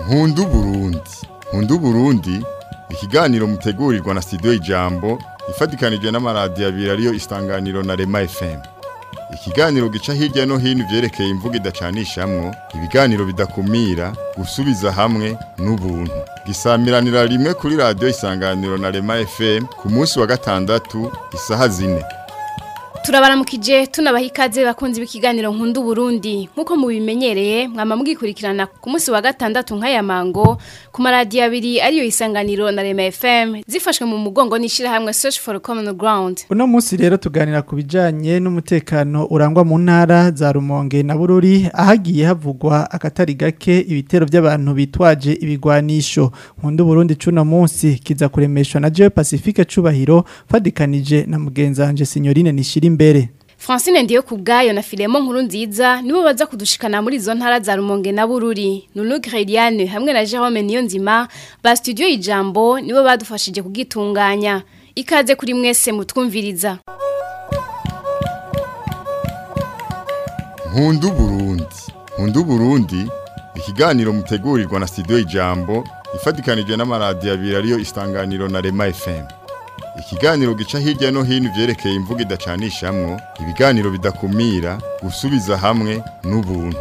nkundu Burundi nkundu Burundi ikiganiro mutegurirwa na studio Ijambo ifatikanije n'amaradiyo abiri ariyo Isanganiro na Rema FM ikiganiro gica hirya no hino ivyerekeye imvugo idacanishamwo ibiganiro bidakumira gusubiza hamwe n'ubuntu gisamiranira rimwe kuri radiyo Isanganiro na Rema FM ku munsi wa gatandatu isaha zine turabaramukije tunabaha ikaze bakunzi b'ikiganiro nkunda Burundi nkuko mubimenyereye mwama mugikurikirana ku munsi wa gatandatu nk'aya mango ku maradiyo abiri ariyo isanganiro na Rema FM zifashwe mu mugongo n'ishirahamwe Search for Common Ground Uno munsi rero tuganira ku bijanye n'umutekano urangwa mu ntara za Rumonge na Bururi ahagiye havugwa akatari gake ibitero by'abantu bitwaje ibigwanisho nkunda Burundi cuno munsi kiza kuremeshwa na Joe Pacifique cubahiro fadikanije na mugenzanje Signorine Nishira imbere Francine ndiyo kubgayo na Filemon nkuru nziza nibo baza kudushikana muri izo ntara za Rumonge na Bururi Nunu Greliane hamwe na Jerome Niyonzima ba studio Ijambo nibo badufashije kugitunganya ikaze kuri mwese mutwumviriza nkundu Burundi nkundu Burundi ikiganiro mutegurirwa na studio Ijambo ifatikanije n'amaradiyo abiri ariyo Isanganiro na Rema FM ikiganiro gica hirya no hino ivyerekeye imvugo idacanishamwo ibiganiro bidakumira gusubiza hamwe n'ubuntu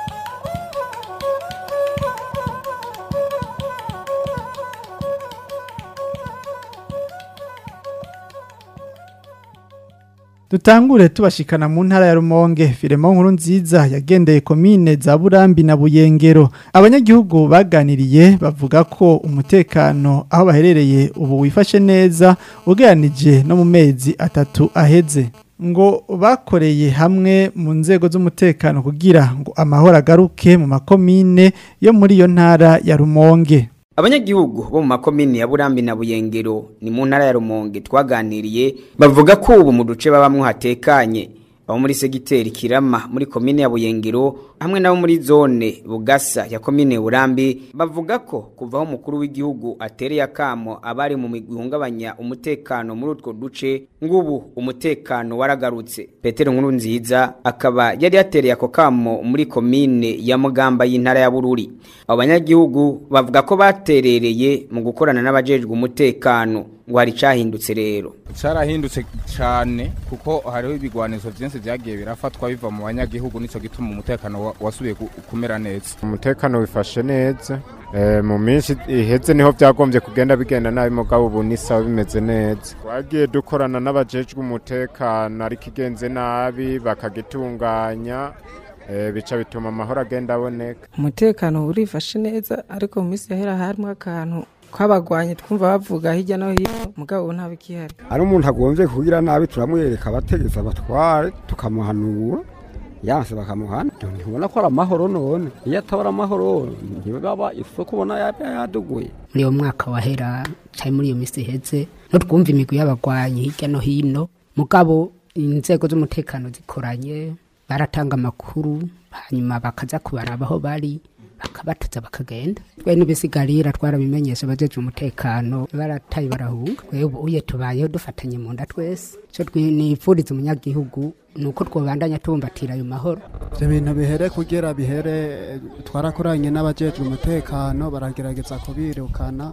Dutangure tubashikana mu ntara ya Rumonge Filemon nkuru nziza yagendeye komine za Burambi na Buyengero abanyagihugu baganiriye bavuga ko umutekano aho baherereye ubu wifashe neza ugeranije no mu mezi atatu aheze ngo bakoreye hamwe mu nzego z'umutekano kugira ngo amahoro agaruke mu makomine yo muri iyo ntara ya Rumonge Abanyagihugu bo mu makomini ya Burambi na Buyengero ni mu ntara ya Rumonge twaganiriye bavuga ko ubu mu duce babamwe hatekanye abo muri segiteri Kirama muri komine ya Buyengero hamwe nabo muri zone Bugasa ya komine Burambi bavuga ko kuvaho umukuru w'igihugu atereye akamo abari mu migungabanya umutekano muri utwo duce ngubu umutekano waragarutse Petero nkuru nziza akaba yari yatereye ako kamo muri komine ya Mugamba y'intara ya Bururi abo banyagihugu bavuga ko baterereye mu gukorana n'abajejwe umutekano ngo hari cahindutse rero carahindutse cyane kuko hariho ibigwanisho byinshi byagiye birafatwa biva mu banyagihugu nico gituma umutekano wa- wasubiye ku- kumera neza umutekano wifashe neza Eh, mu minsi iheze niho byagombye kugenda bigenda nabi mugabo ubu ni sawa bimeze neza twagiye dukorana n'abajejwe umutekano ariko igenze nabi bakagitunganya eh, bica bituma amahoro agenda aboneka umutekano urifashe neza ariko mu minsi yahera harimo akantu kw'abagwanyi twumva bavuga hirya no hino mugabo ubu nta bikihari ari umuntu agombye kugira nabi turamwereka abategetsi abatware tukamuhanura yanse bakamuhana ntibona ko ari amahoro none iyo atabara amahoro ntibaba isoko ubona yaba yaduguye muri uwo mwaka wahera cyari muri iyo minsi iheze no twumva imigwi y'abagwanyi hirya no hino mugabo inzego z'umutekano zikoranye baratanga amakuru hanyuma bakaza kubaraba aho bari bakabatuza bakagenda twe n'ibisigarira twarabimenyesha abajeje umutekano barataye barahunga twe ubu uye tubayeho dufatanye mu nda twese cyo nifuriza umunyagihugu ni uko twobandanya tubumbatira ayo mahoro ibyo bintu bihere kugira bihere twarakoranye n'abajejwe umutekano baragerageza kubirukana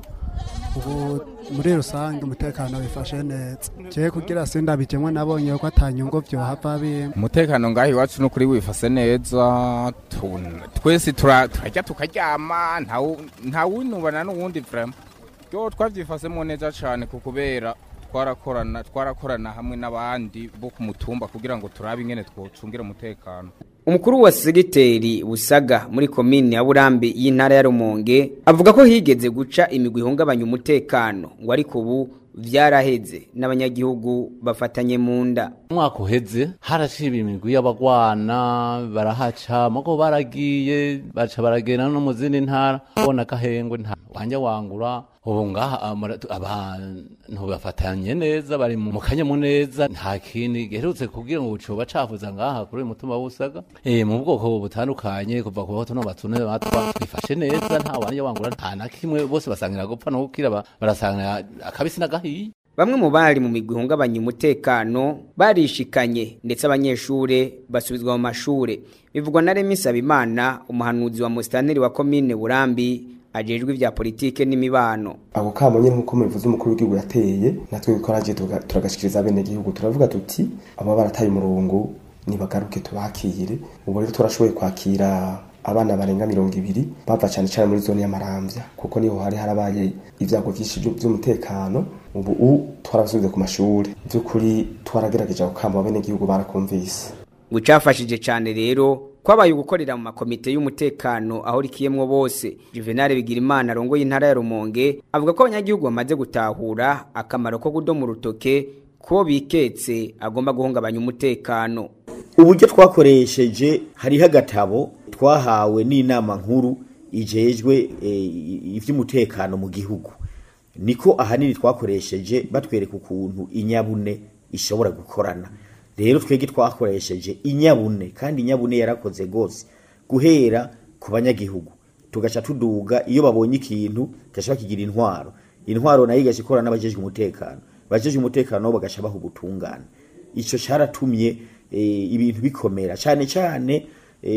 ubu muri rusange umutekano wifashe neza jewe kugira sindabijemwe nabonye ko atanyungu vyohava bimwe umutekano ngaho iwacu n'ukuri wifase neza tu- twese tura- turajya tukaryama ntawu- ntawinubana n'uwundi vrema ryo twavyifasemo neza cane ku kubera twarakorana twarakorana hamwe n'abandi bo ku mutumba kugira ngo turabe ingene twocungira umutekano Umukuru wa segiteri Busaga muri komine ya Burambi y'intara ya Rumonge avuga ko higeze guca imigwi ihungabanya umutekano ngo ariko ubu vyaraheze n'abanyagihugu bafatanye mu nda umwaka uheze harashiba imigwi y'abagwana barahaca mugo baragiye baca baragenda no mu zindi ntara ubona akahengwe nta wanja wangura ubu ngaha amara- abantu bafatanye neza bari mu kanyamuneza nta kindi giherutse kugira ngo coba cafuza ngaha kuri uyu mutumba w'usaga eh mu bwoko butandukanye kuva ku bato no batune batwa twifashe neza nta wanja wangura nta na kimwe bose basangira gupfa no gukira ba- barasangira akabisi n'agahiye bamwe mu bari mu migwi ihungabanya umutekano barishikanye ndetse abanyeshure basubizwa mu mashure bivugwa na Remy Sabimana umuhanuzi wa musitanteri wa komine Burambi ajejwe ivya politike n'imibano ako kamo nyene nkuko mubivuze umukuru w'igihugu yateye natwe bikoraje turagashikiriza bene gihugu turavuga tuti aba barataye umurongo nibagaruke tubakire ubu rero turashoboye kwakira abana barenga mirongo ibiri bava cyane cyane muri zone y'amaramvya kuko niho hari harabaye ibyago byinshi by'umutekano ubu u twarabasubize ku mashuri by'ukuri twaragerageje gukamba bene gihugu barakumvise gucafashije cyane rero kwabaye ugukorera mu makomite y'umutekano aho rikiyemwo bose Juvenal Bigirimana arongoye intara ya Rumonge avuga ko abanyagihugu bamaze gutahura akamaro ko kudoma urutoke ko biketse agomba guhungabanya umutekano uburyo twakoresheje hariho agatabo twahawe n'inama nkuru ijejwe iby'umutekano mu gihugu niko ahanini twakoresheje batwereka ukuntu inyabune ishobora gukorana rero twebwe twakoresheje inyabune kandi inyabune yarakoze rwose guhera ku banyagihugu tugaca tuduga iyo babonye ikintu gaca bakigira intwaro intwaro nayo igaca ikorana n'abajejwe umutekano abajejwe umutekano bagaca baha ubutungane icyo cyaratumye ibintu bikomera cyane cyane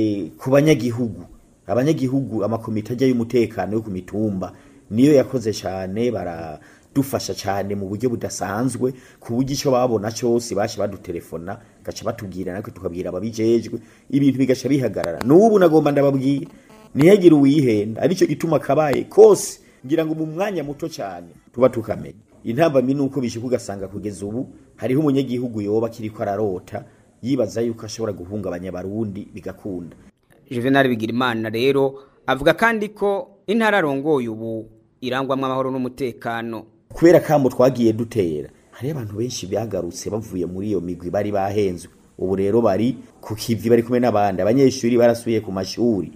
ku banyagihugu abanyagihugu amakomite ajya y'umutekano yo ku mitumba niyo yakoze cyane baradufasha cyane mu buryo budasanzwe ku buryo icyo babona cyose baje badutelefona gaca batubwira natwe tukabwira ababijejwe ibintu bigaca bihagarara n'ubu nagomba ndababwira ntihagire uwihenda aricyo gituma kabaye kose ngira ngo mu mwanya muto cyane tuba tukamenya intambamyi ni uko bishyuka ugasanga kugeza ubu hariho umunyagihugu yoba akiri ko ararota yibaza yuko ashobora guhungabanya abarundi bigakunda Juvenal Bigirimana rero avuga kandi ko intara arongoye ubu irangwamwo amahoro n'umutekano kubera kamo twagiye dutera hariho abantu benshi bagarutse bavuye muri iyo migwi bari bahenzwe ubu rero bari ku kivi bari kumwe n'abandi abanyeshuri barasubiye ku mashuri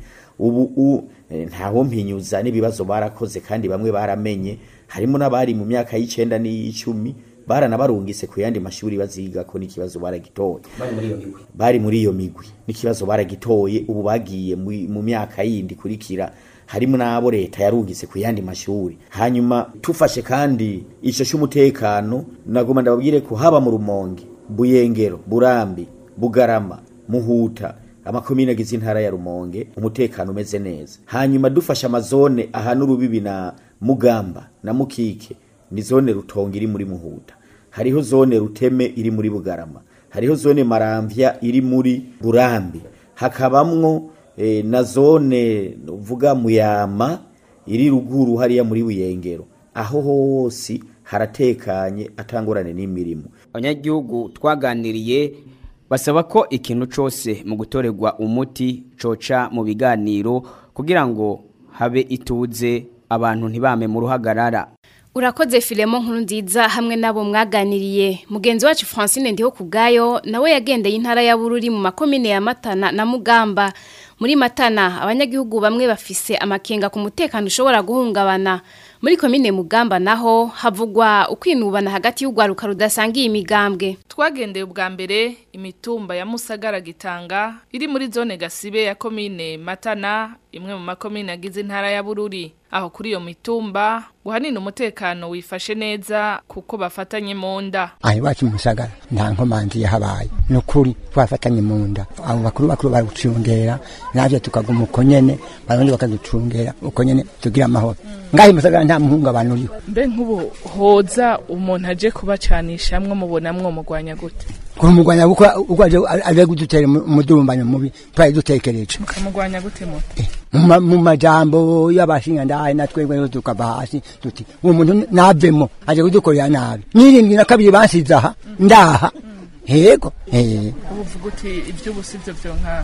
ubu ntawo mpinyuza n'ibibazo barakoze kandi bamwe baramenye harimo n'abari mu myaka y'icenda n'iy'icumi baranabarungise ku yandi mashuri baziga ko n'ikibazo baragitoye bari muri iyo migwi n'ikibazo baragitoye ubu bagiye mu myaka yindi kurikira harimo n'abo leta yarungise ku yandi mashuri hanyuma tufashe kandi icyo cy'umutekano nagomba ndababwire ko haba mu rumonge buyengero burambi bugarama muhuta amakomine agize intara ya rumonge umutekano umeze neza hanyuma dufashe amazone ahana urubibi na mugamba na mukike ni zone rutonga iri muri muhuta hariho zone ruteme iri muri bugarama hariho zone maramvya iri muri burambi hakabamwo e, na zone uvuga muyama iri ruguru hariya muri buyengero aho hose haratekanye atangorane n'imirimo abanyagihugu twaganiriye basaba ko ikintu cyose mu gutorerwa umuti coca mu biganiro kugira ngo habe ituze abantu ntibame mu ruhagarara Urakoze filemo nkuru nziza hamwe nabo mwaganiriye mugenzi wacu Francine ndiho kubgayo nawe yagendeye intara ya Bururi mu makomine ya Matana na Mugamba muri Matana abanyagihugu bamwe bafise amakenga ku mutekano ushobora guhungabana muri komine Mugamba naho havugwa ukwinubana hagati y'ugwaruka rudasangiye imigambwe twagendeye ubwa mbere imitumba ya Musagara gitanga iri muri zone Gasibe ya komine Matana imwe mu makomine agize intara ya Bururi aho kuri iyo mitumba guhanina umutekano wifashe neza kuko bafatanye mu nda aho iwacu musagara nta nkomanzi yahabaye ni ukuri twafatanye mu nda abo bakuru bakuru baragucungera natwe tukaguma uko nyene barundi bakaducungera uko nyene tugira amahoro ngaho musagara nta muhungabano uriho mbe nk'ubu hoza umuntu aje kubacanishamwo mubonamwo mugwanya gute kumugwanya kuko uko aje aje kudutera umudurumbanyo mubi twari dutekereje mukamugwanya gute mu mu majambo y'abashinga ndaye natwebwe tukava hasi tuti uwo muntu navemo aje kudukorera nabi n'irindwi na kabiri bansize aha ndaha yego eh uvuga uti iby'ubusi byo byonkanga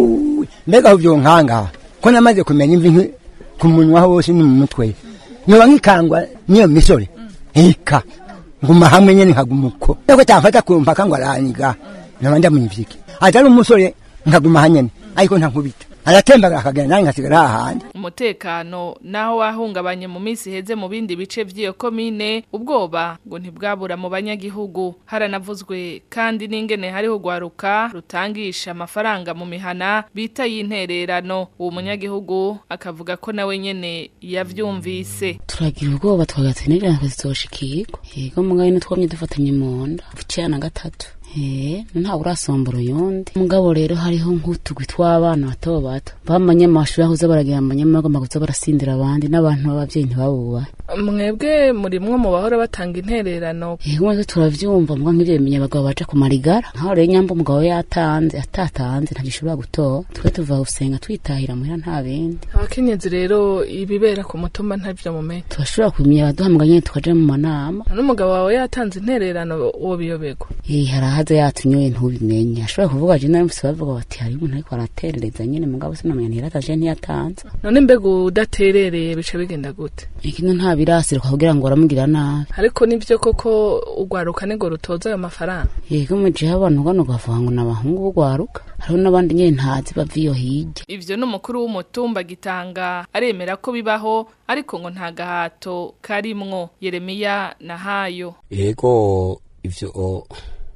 hu mbega aho byonkanga ko namaze kumenya imvi ku munwa hose ni mu mutwe nyoba nkikangwa niyo misore ika nguma hamwe nyene nkaguma uko eko tamfata ku mpaka ngo aranyiga nyoba ndamunyivike atari umusore nkaguma hanyene ariko ntankubita aratembagara akagenda nanjye ngasigara hahandi umutekano naho wahungabanye mu minsi iheze mu bindi bice by'iyo komine ubwoba ngo ntibwabura mu banyagihugu haranavuzwe kandi n'ingene hariho gwaruka rutangisha amafaranga mu mihana bita y'intererano uwo munyagihugu akavuga ko nawe nyene yavyumvise turagira ubwoba twagatenera tuzoshikirwa yego mugabo ni twamye dufatanye mu nda buciya na gatatu Eh, ntawe urasombora uyundi mugabo rero hariho nk'utugwi tw'abana bato bato bamanye amashuri ahuze baragira amanyama bagomba kuza barasindira abandi n'abantu b'abavyeyi ntibabubahe mwebwe muri mwe mu bahora batanga intererano yego mwese turavyumva mbwa nk'ivyo bimenya abagabo baja ku marigara nkaho rero nyamba umugabo yatanze atatanze ntagishobora gutora twe tuva gusenga twitahira muhira nta bindi abakenyezi rero ibibera ku mutumba ntavyo mumenye turashobora kubimenya abaduhamagara nyene tukaja mu manama n'umugabo wawe yatanze intererano uwo biyoberwa Eh, harahaze yatunyoye ntubimenye ashobora kuvuga je narimfise bavuga bati hari umuntu ariko araterereza nyene mugabo sinamenya ntiyarataje ntiyatanze none mbega udaterereye bica bigenda gute ikintu nta birasiruka kugira ngo baramubwira nabi ariko nivyo koko ugwaruka nigo rutoza ayo mafaranga yego mu gihe abantu gano ukavuga ngo ni abahungu b'ugwaruka hariho n'abandi nyene ntazi bava iyo hirya ivyo n'umukuru w'umutumba gitanga aremera ko bibaho ariko ngo nta gahato karimwo yeremiya na hayo yego ivyo o,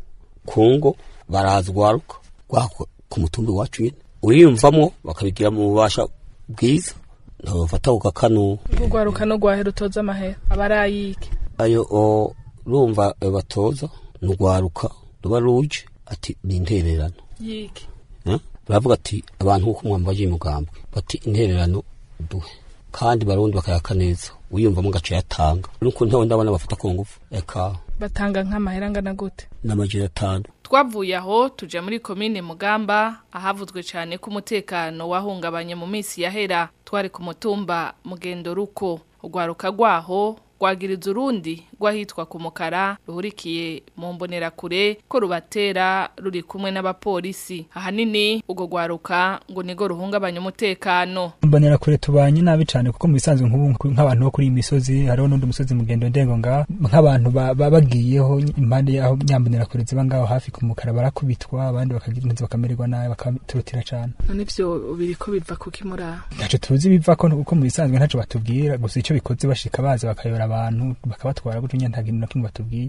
kungo baraza ugwaruka gwako ku mutumba iwacu nyene uriyumvamwo bakabigira mu bubasha bwiza ntibafata ukakanu ugwaruka no gwahera utoza amahera aba ari ayike ayo o rumva ayo batoza nugwaruka ruba ruje ati ni intererano yike Eh? baravuga ati abantu nk'uko mwambaye umugambwe bati intererano duhe kandi barundi bakayaka neza wiyumvamo gace yatanga nuko ntawe ndabona bafata ku ngufu eka batanga nk'amahera angana gute n'amajana atanu twavuye aho tuja muri komine mugamba ahavuzwe cyane ko umutekano wahungabanye mu minsi yahera twari ku mutumba mugendo ruko urwaruka rwaho rwagiriza urundi rwahitwa ku mukara ruhurikiye mu mbonerakure ko rubatera ruri kumwe n'abapolisi ahanini urwo rwaruka ngo nigo ruhungabanya umutekano mbonera kure tubanye nabi cyane kuko mu bisanzwe nk'ubu nk'abantu bo kuri iyi misozi hariho n'undi musozi mugendo ndengo ngaho nk'abantu ba- ba- bagiyeho impande y'aho nyambonera kure ziba ngaho hafi ku mukara barakubitwa abandi bakagira neza bakamererwa nabi bakaturutira cyane none ivyo biriko biva kuki muri aho ntacyo tuzi biva ko kuko mu bisanzwe ntacyo batubwira gusa icyo bikoze bashika baza bakayora abantu bakabatwara gutyo nyine nta kintu na kimwe batubwiye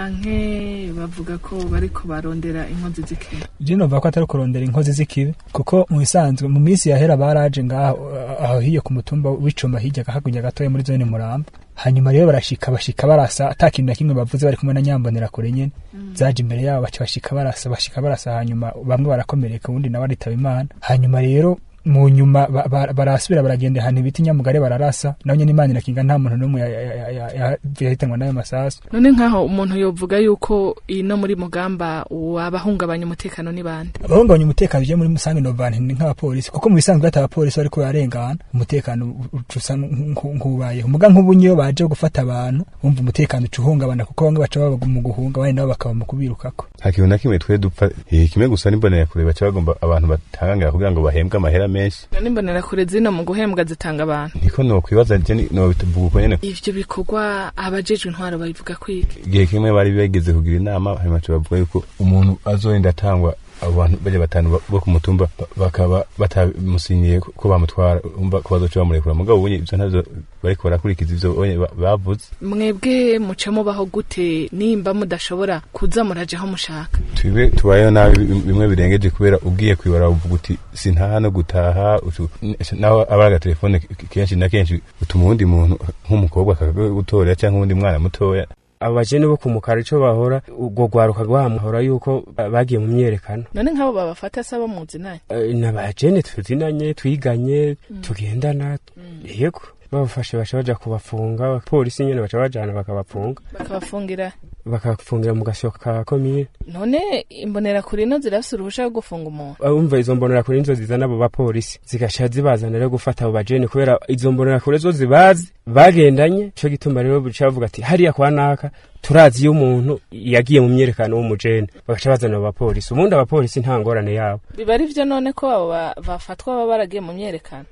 canke bavuga ko bariko barondera inkozi z'ikibi je nova ko atari kurondera inkozi z'ikibi kuko mu bisanzwe mu minsi yahera baraje ngaho aho hiyo ku mutumba w'icumba hirya hakurya gatoya muri zone muramba hanyuma rero barashika bashika barasa ata kintu na kimwe bavuze bari kumwe na nyambonera kure nyene zaje imbere yabo baca bashika barasa bashika barasa hanyuma bamwe barakomereka ubundi nawe aritaba imana hanyuma rero mu nyuma ba- ba- barasubira baragenda ahantu ibiti nyamugare bararasa nawe nyene imana irakinga nta muntu n'umwe ya- ya- ya- ya- ya- yahitanwa n'ayo masasu none nk'aho umuntu yovuga yuko ino muri mugamba abahungabanya umutekano ni bande abahungabanya umutekano uje muri musange novani ni nk'abapolisi kuko mu bisanzwe bata abapolisi bariko bararengana umutekano uca usa nku- nk'ubayeho muga nk'ubu niyo baje gufata abantu bumva umutekano uca uhungabana kuko bamwe baca baba mu guhunga abandi nabo bakaba mu kubirukako nta kintu na kimwe twe dupfa eh, kimwe gusa n'imbonera kure baca bagomba abantu batangangira kugira ngo bahembwe amahera menshi none imbonera kure zino mu guhembwa zitanga abantu niko nokwibaza je ni- nobivuga uko nyene ivyo bikorwa abajejwe intwaro babivuga kwiki igihe kimwe bari bageze kugira inama hanyuma baca bavuga yuko umuntu azorinda atangwa abo bantu bajya batanu ba- bo ku mutumba ba- bakaba batamusinyiye ko ko bamutwara umva ko bazoca bamurekura mugabo ubunye ivyo ntavyo bariko barakurikiza ivyo bonye ba- bavuze mwebwe muca mubaho gute nimba mudashobora kuza muraja aho mushaka twibe tubayeho nabi bim- bimwe birengeje kubera ugiye kwibara uvuga uti sintaha no gutaha utu- n- naho aba ari agatelefone k- kenshi na kenshi utuma uwundi muntu nk'umukobwa akagutorera cyangwa uwundi mwana mutoya abajene bo kumukara ico bahora ubwo gwaruka rwamahora yuko ba- bagiye mu myerekano none nk'abo babafata saba muzi naye Eh, n'abajene tuzinanye twiganye tugendana yego babafashe baca baja kubafunga polisi nyene baca bajana bakabafunga bakabafungira bakafungira mu gasoko ka komine none imbonera kure ino zirafise uruhusha rwo gufunga umuntu umva izo mbonera kure nizo zizana abo bapolisi zigaca zibazana rero gufata abo bajene kubera izo mbonera kure zo zibazi bagendanye ico gituma rero bica bavuga ati hariya kwa naka turazi iyo umuntu yagiye mu myerekano w'umujene bagaca bazana abapolisi ubundi abapolisi nta ngorane yabo biba ari byo none ko abo ba- bafatwa baba baragiye mu myerekano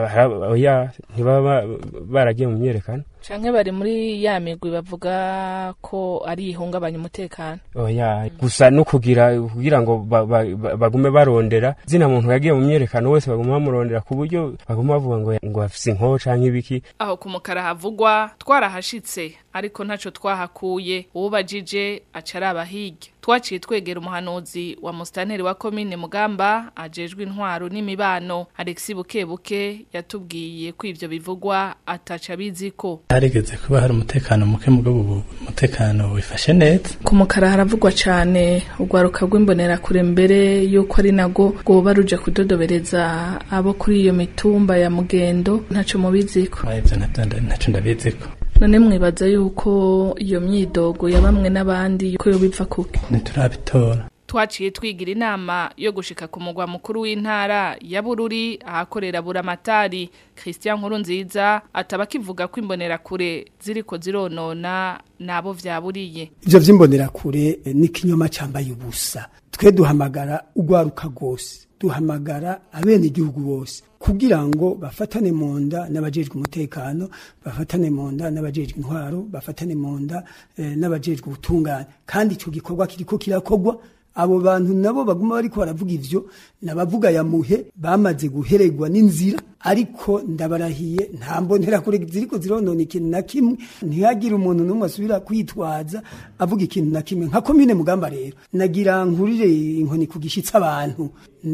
oya ntibaba baragiye mu myerekano canke bari muri ya migwi bavuga ko ari ihungabanya umutekano oya gusa no kugira kugira ngo ba- ba- ba- bagume barondera zina muntu yagiye mu myerekano wese baguma bamurondera ku buryo baguma bavuga ngo ngo afise inkoho canke ibiki aho ku mukara havugwa twarahashitse ariko ntaco twahakuye uwubajije aca araba hirya twaciye twegera umuhanuzi wa musitanteri wa komine mugamba ajejwe intwaro n'imibano alexi bukebuke yatubwiye ko ivyo bivugwa ataca biziko harigeze kuba hari umutekano muke mugabo ubu umutekano wifashe neza ku mukara haravugwa cane urwaruka rw'imbonerakure mbere yuko ari nago rwoba ruje kudodobereza abo kuri iyo mitumba ya mugendo ntaco mubiziko ivyo navyo nda- ntaco ndabiziko none mwibaza yuko iyo myidogo ya bamwe n'abandi ko yo biva kuke ntiturabitora twaciye twigira inama yo gushika ku mugwa mukuru w'intara ya Bururi ahakorera buramatari Christian Nkurunziza ataba kivuga ko imbonerakure ziriko zironona nabo vyaburiye ivyo vy'imbonerakure eh, ni ikinyoma cambaye ubusa twe duhamagara urwaruka rwose duhamagara abene igihugu bose kugira ngo bafatane mu nda n'abajejwe umutekano bafatane mu nda n'abajejwe intwaro bafatane mu nda eh, n'abajejwe ubutungane kandi ico gikorwa kiriko kirakorwa abo bantu nabo baguma bariko baravuga ivyo nabavuga ya muhe bamaze guhererwa n'inzira ariko ndabarahiye nta mbonera kure ziriko zironona ikintu na kimwe ntihagire umuntu n'umwe asubira kwitwaza avuga ikintu na kimwe nka komine mugamba rero nagira nkurire inkoni ku gishitsi abantu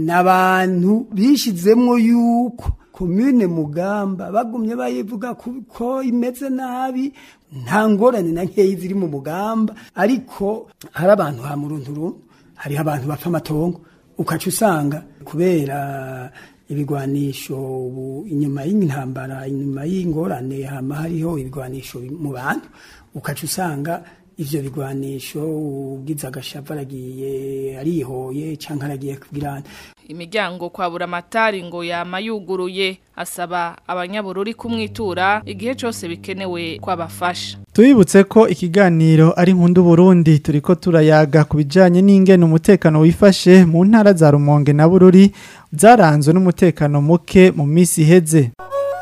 n'abantu bishizemwo yuko komine mugamba bagumye bayivuga ku- ko imeze nabi nta ngorane na nkeyi ziri mu mugamba ariko hari abantu ha murunturuntu hariho abantu bapfa amatongo ukaca usanga kubera ibigwanisho ubu inyuma y'intambara inyuma y'ingorane hama hariho ibigwanisho mu bantu ukaca usanga ivyo bigwanisho ugize agashavu aragiye arihoye canke aragiye kubwirana imiryango kwa buramatari ngo yama yuguruye asaba abanyabururi kumwitura igihe cose bikenewe kwabafasha Tubibutse ko ikiganiro ari nkundu Burundi turiko turayaga ku bijanye n'ingene umutekano wifashe mu ntara za Rumonge na Bururi zaranzwe n'umutekano muke mu misi iheze.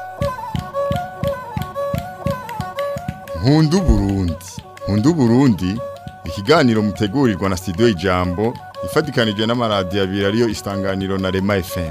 Nkundu Burundi. Nkundu Burundi ikiganiro mutegurirwa na studio Ijambo ifatikanije n'amaradiyo abiri ariyo Isanganiro na Rema FM.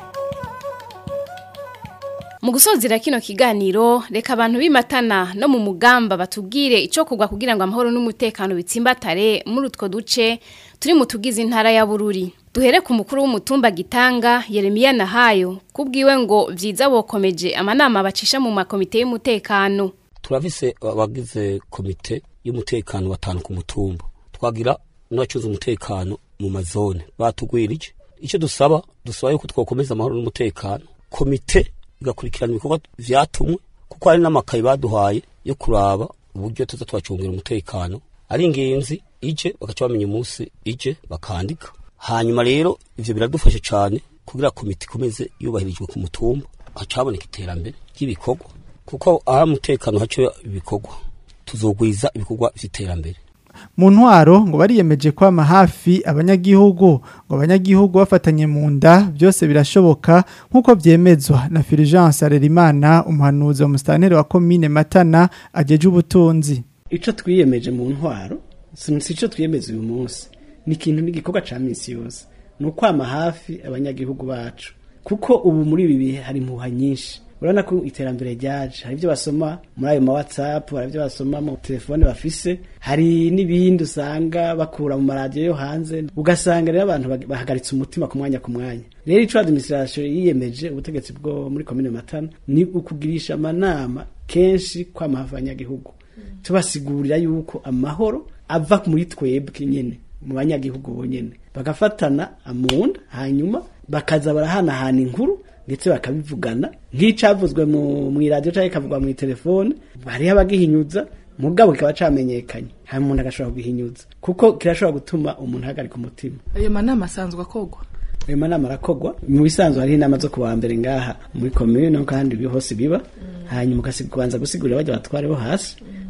Mu gusozera kino kiganiro reka abantu bimatana no mu mugamba batubwire ico kugwa kugira ngo amahoro n'umutekano bitsimbatare muri utwo duce turi mu tugize intara ya Bururi. Duhere ku mukuru w'umutumba gitanga Yeremiya Nahayo kubwiwe ngo vyiza bokomeje amanama bacisha mu makomite y'umutekano. turafise abagize komite y'umutekano batanu ku mutumba twagira n'abacunze umutekano mu mazone batugwirije icyo dusaba dusaba yuko twakomeza amahoro n'umutekano komite igakurikirana ibikorwa vyatumwe kuko hari n'amakayi baduhaye yo kuraba uburyo tuza twacungira umutekano ari ingenzi ije bagaca bamenya umunsi ije bakandika hanyuma rero ivyo biradufasha cane kugira komite ikomeze yubahirijwe ku mutumba haca haboneka iterambere ry'ibikorwa kuko aha umutekano haco ibikorwa tuzogwiza ibikorwa vy'iterambere Mu ntwaro ngo bariyemeje kwama hafi abanyagihugu ngo abanyagihugu bafatanye mu nda byose birashoboka nk'uko byemezwa na Fulgence Arerimana umuhanuzi wa mustaneri wa commune Matana ajeje ubutunzi. ico twiyemeje mu ntwaro si si ico twiyemeza uyu munsi ni ikintu n'igikorwa ca misi yose ni ukwama hafi abanyagihugu bacu kuko ubu muri ibi bihe hari impuha nyinshi urabona ko iterambere ryaje hari ibyo basoma muri ayo ma whatsapp hari ibyo basoma mu telefone bafise hari n'ibindi usanga bakura mu maradiyo yo hanze ugasanga rero abantu bag- bahagaritse umutima ku mwanya ku mwanya rero ico administration yiyemeje ubutegetsi bwo muri komine matana ni ukugirisha amanama kenshi kwama hafi abanyagihugu tubasigurira yuko amahoro ava muri twebwe nyene mu banyagihugu bonyene bagafatana amunda hanyuma bakaza barahanahana inkuru ndetse bakabivugana nk'icavuzwe mu mw'iradiyo canke kikavugwa mu telefone hariho abagihinyuza mugabo kikaba camenyekanye hanyuma umuntu agashobora kugihinyuza kuko kirashobora gutuma umuntu ahagarika umutima ayo manama asanzwe akogwa ayo manama arakogwa mu bisanzwe hariho inama zo kuwa mbere ngaha muri komine no kandi ibi hose biba hanyuma ukasi- kubanza gusigurira bajya batware bo hasi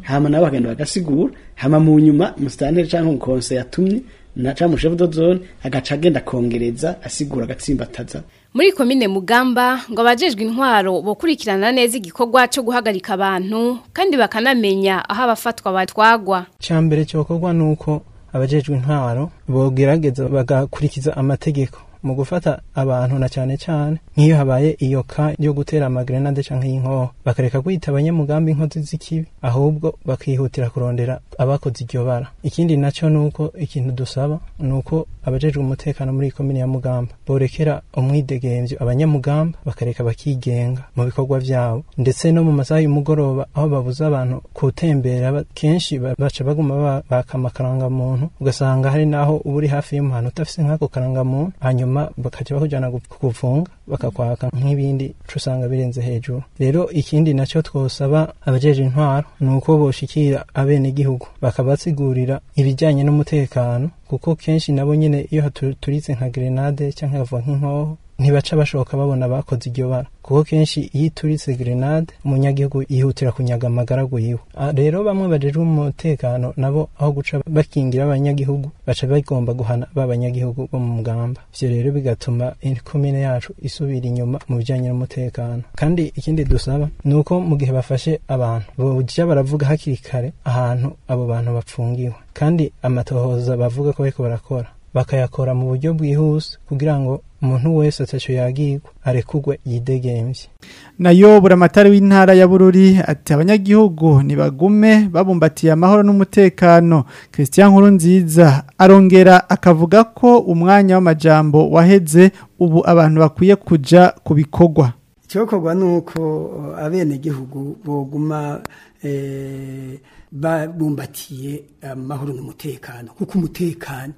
hama nabo bagenda bagasigura hama mu nyuma musitanteri canke umukonse yatumye na canke umushefu do zone agaca agenda kongereza asigura agatsimbataza Muri komine Mugamba ngo abajejwe intwaro bokurikirana neza igikorwa cyo guhagarika abantu kandi bakanamenya aho abafatwa batwagwa. Cyambere cyokorwa nuko abajejwe intwaro bogerageza bagakurikiza amategeko mu gufata abantu na cyane cyane nk'iyo habaye iyo ka yo gutera amagrenade canke y'inkoho bakareka kwita abanyamugambi inkozi z'ikibi ahubwo bakihutira kurondera abakoze iryo bara ikindi naco nuko ikintu dusaba nuko abajejwe umutekano muri komine ya Mugamba borekera umwidegemvyo abanyamugamba bakareka bakigenga mu bikorwa vyabo ndetse no mu masaha y'umugoroba aho babuza abantu kutembera kenshi baca baguma baka amakaranga muntu ugasanga hari naho uba uri hafi y'umuhana udafise nk'ako karanga muntu hanyuma bakaca bakujana kukufunga bakakwaka nk'ibindi usanga birenze hejuru rero ikindi nacyo twosaba abajeje intwaro ni uko boshikira abene igihugu bakabasigurira ibijyanye n'umutekano kuko kenshi nabo nyine iyo turitse nka grenade cyangwa hava nk'inkoho ntibaca bashoboka babona abakoze iryo bara kuko kenshi iyo ituritse grenade umunyagihugu yihutira kunyaga amagaragu yiwe rero bamwe bajejwe umutekano nabo aho guca bakingira abanyagihugu baca bagomba guhana ba banyagihugu bo mu mugamba ivyo rero bigatuma ikomine yacu isubira inyuma mu bijanye n'umutekano kandi ikindi dusaba ni uko mu gihe bafashe abantu boja baravuga hakiri kare ahantu abo bantu bapfungiwe kandi amatohoza bavuga ko bariko barakora bakayakora mu buryo bwihuse kugira ngo umuntu wese ataco yagirwa arekugwe yidegemvye nayo buramatari w'intara ya Bururi ati abanyagihugu nibagume babumbatiye amahoro n'umutekano Christian Nkuru nziza arongera akavuga ko umwanya w'amajambo waheze ubu abantu bakwiye kuja kubikorwa cyokorwa nuko abene gihugu boguma eh, babumbatiye amahoro n'umutekano kuko umutekano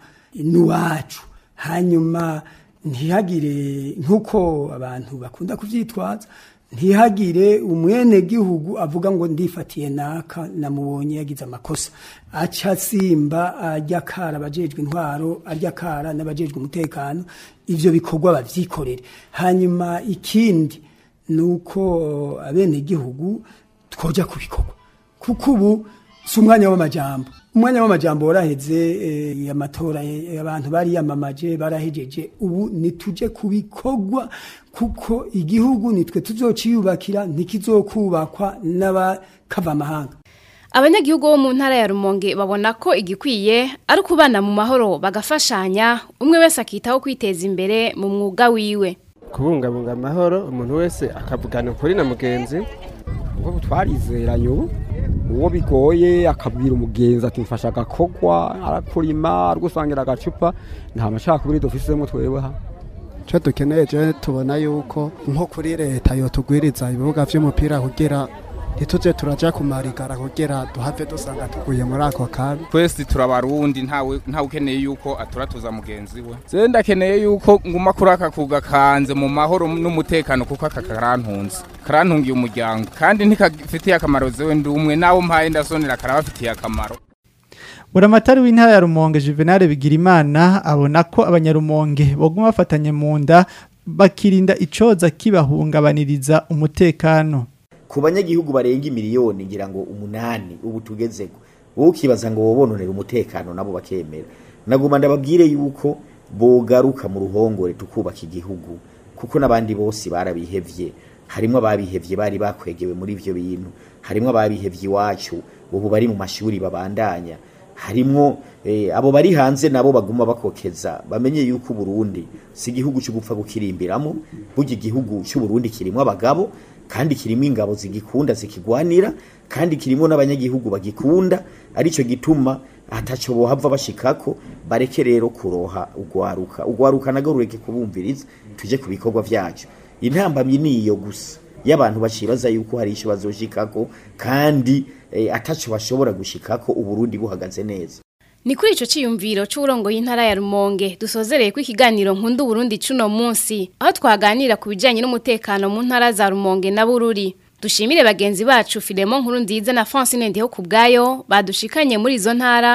nuwacu hanyuma ntihagire nk'uko abantu bakunda kubyitwaza ntihagire umwene gihugu avuga ngo ndifatiye naka namubonye yagize amakosa aca asimba ajya kara abajejwe intwaro ajya kara n'abajejwe umutekano ivyo bikorwa bavyikorere hanyuma ikindi ni uko abene gihugu twoja ku bikorwa kuko ubu si umwanya w'amajambo umwanya w'amajambo waraheze amatora abantu bari yamamaje barahejeje ubu nituje kubikorwa kuko igihugu nitwe tuzociyubakira ntikizokubakwa n'abakava amahanga abanyagihugu bo mu ntara ya rumonge babona ko igikwiye ari ukubana mu mahoro bagafashanya umwe wese akitaho kwiteza imbere mu mwuga wiwe kubungabunga amahoro umuntu wese akavugana ukuri na mugenzi ubwo twarizeranye ubu uwo bigoye akabwira umugenzi ati mfasha agakogwa arakurima arugusangira agacupa nta macakubiri dufisemo twewe ha icyo dukeneye je tubona yuko nko kuri leta yotugwiriza ibibuga vy'umupira kugira ntituje turaja kumarigara kugira duhave dusanga tuguye muri ako kabi twese turabarundi ntawe ntawe ukeneye yuko aturatuza mugenzi we je ndakeneye yuko nguma kuri aka kuga kanze mu mahoro n'umutekano kuko aka karantunze karantungiye umuryango kandi ntikafitiye akamaro zewe ndi umwe nawe mpaye ndasonera karabafitiye akamaro buramatari w'intara ya rumonge juvenal bigirimana abona ko abanyarumonge boguma bafatanye mu nda bakirinda icoza kibahungabaniriza umutekano ku banyagihugu barenga imiliyoni ngira ngo umunani ubu tugezeko wowe ukibaza ngo wobononera umutekano nabo bakemera naguma ndababwire yuko bogaruka mu ruhongore tukubaka igihugu kuko n'abandi bose barabihevye harimo ababihevye bari bakwegewe muri ivyo bintu harimo ababihevye iwacu ubu bari mu mashuri babandanya harimo eh, abo bari hanze nabo baguma bakokeza bamenye yuko Burundi si igihugu cyo gupfa gukirimbiramo burya igihugu cy'u Burundi kirimo abagabo kandi kirimo ingabo zigikunda zikigwanira kandi kirimo n'abanyagihugu bagikunda arico gituma ataco bohava bashikako bareke rero kuroha ugwaruka ugwaruka nago rureke kubumviriza tuje ku bikorwa vyacu intambamyi niyo gusa y'abantu bacibaza yuko hari ico bazoshikako kandi eh, ataco bashobora gushikako uburundi buhagaze neza Ni kuri ico ciyumviro c'urongo y'intara ya Rumonge dusozereye ku ikiganiro nkundu Burundi cuno munsi aho twaganira ku bijanye n'umutekano mu ntara za Rumonge na Bururi dushimire bagenzi bacu Filemon nkuru nziza na Francine Ndiho kubgayo badushikanye muri izo ntara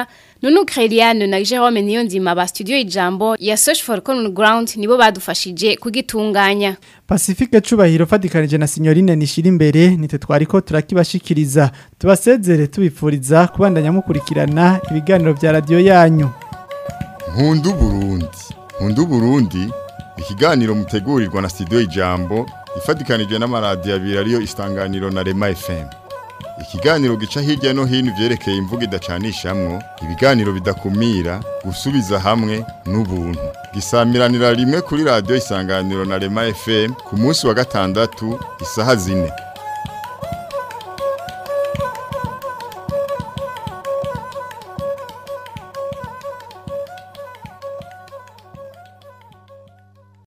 Nunu Kreliane na Jerome Niyonzima ba studio Ijambo ya Search for Common Ground nibo badufashije kugitunganya. Pacifique Cubahiro fatikanije na Signorine nishira imbere nite twariko turakibashikiriza tubasezere tubipfuriza kubandanya mukurikirana ibiganiro vya radio yanyu. Nkundu Burundi. Nkundu Burundi ikiganiro mutegurirwa na studio Ijambo ifatikanije n'amaradiyo abiri ariyo Istanganiro na Rema FM. Ikiganiro gica hirya no hino vyerekeye imvugo idacanishamwo, ibiganiro bidakumira, gusubiza hamwe n'ubuntu. Gisamiranira rimwe kuri radio Isanganiro na Rema FM ku munsi wa gatandatu isaha zine.